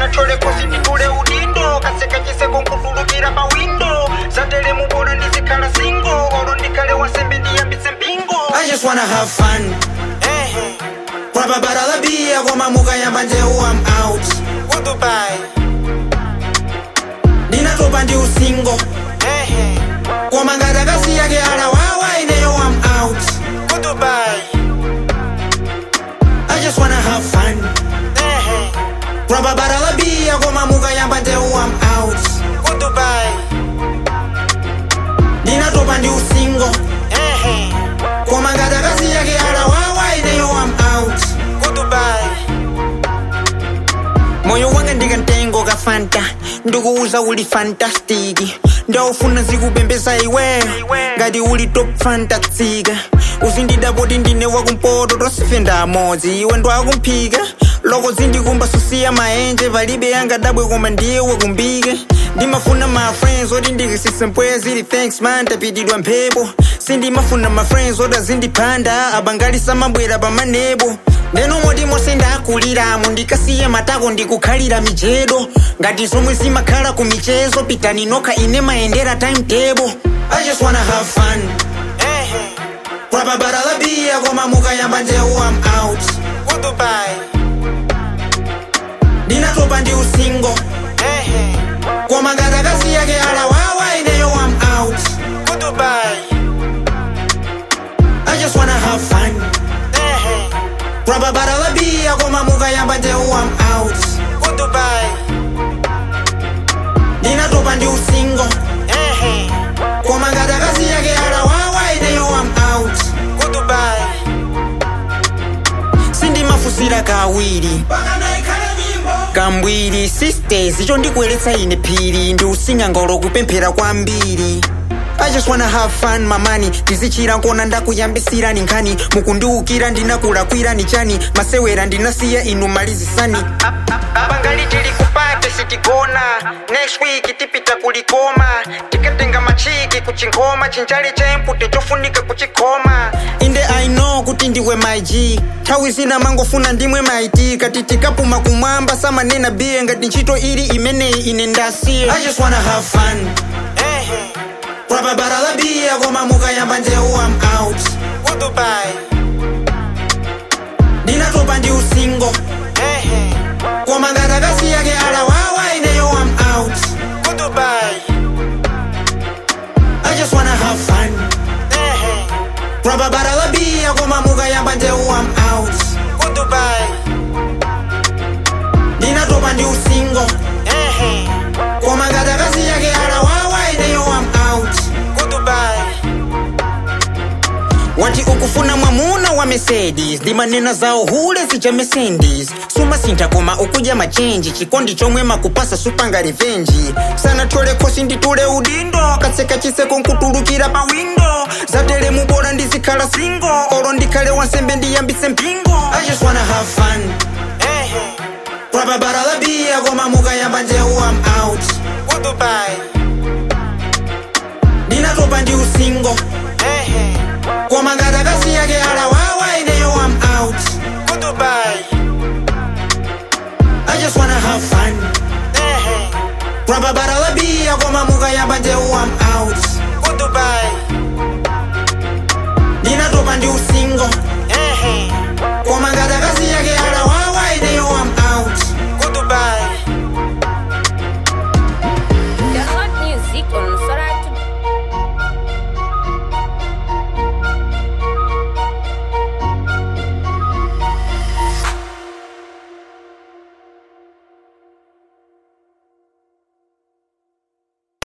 sanatole kosi nditule udindo kaseka chiseko nkutulukira pa windo zatele mubona ndizikhala singo olo ndikhale wasembe ndiyambitse mpingo I just wanna have fun ehe Grab a bottle of beer koma mukayamba njehu I'm out kudubai ndinatopa ndi usingo ehe koma ngati akasiyake alawawa ineyo I'm out kudubai I just wanna have fun ehe Grab a bottle of beer koma mukayamba njehu I'm out kudubai ndinatopa ndi usingo ehe koma ngati akasiyake alawawa ineyo I'm out kudubai moyo wanga ndikantengo ka fanta ndikuuza uli fantastiki ndaufuna zikupembeza iwe ngati uli top fantastika uzindidapoti ndine wakumpoto tosife ndamodzi iwe ndwakumphika loko zindikumba susiya maenje palibe yangadabwe koma ndiye wakumbika ndimafuna ma friends oti ndikisise mpweya zili thanks man tapitidwa mphepo sindimafuna ma friends oti azindiphanda abangali samabwera pamanebo ndeno moti monse ndakuliramo ndikasiye matako ndikukhalira mijedo ngati zomwe zimakhala ku michezo pitani nokha ine mayendera timetable i just wanna have fun ehe grab a bottle of beer koma mukayamba njehu i'm out kudubai ndinatopa ndi usingo ehe koma ngati akasiyake alawawa ineyo i'm out kudubai i just wanna have fun ehe grab a bottle of beer koma mukayamba njehu i'm out kudubai ndinatopa ndi usingo ehe koma ngati akasiyake alawawa ineyo i'm out kudubai sindimafusira kawiri kambwiri sisters icho ndikuyeretsa ine phiri ndi usinga ngolo kupemphera kwambiri I just wanna have fun mamani ndizichira nkona ndakuyambisirani nkhani mukundiukira ndinakulakwira ni chani masewera ndinasiya inu malizisani abangali tili kupate sitigona next week tipita kulikoma tikatenga machiki kuchinkhoma chinjali cha impute chofunika kuchikhoma inde i know kuti ndiwe mig nthawi zina mangofuna ndimwe maiti kati tikapuma kumwamba samanena biye ngati ntchito ili imeneyi ine ndasiye I just wanna have fun ehe Grab a bottle of beer koma mukayamba njehu I'm out kudubai ndinatopa ndi usingo ehe koma ngati akasiyake alawawa ineyo I'm out kudubai I just wanna have fun ehe Grab a bottle of beer koma mukayamba njehu I'm out kudubai ndinatopa ndi usingo ehe koma ngati akasiyake alawawa ineyo I'm out kudubai wati ukufuna mwamuna wa mercedes ndimanena zawo hule zija mercedes sumasintha koma ukudya machenji chikondi chomwe makupasa supanga revenji sanatole khosi nditule udindo katseka chiseko nkutulukira pa windo zatele mubola ndizikhala singo olo ndikhale wansembe ndiyambitse mpingo i just wanna have fun ehe grab a bottle of beer koma mukayamba njehu i'm out kudubai ndinatopa ndi usingo ehe koma ngati akasiyake alawawa ineyo i'm out kudubai i just wanna have fun ehe Grab a bottle of beer koma mukayamba njehu I'm out kudubai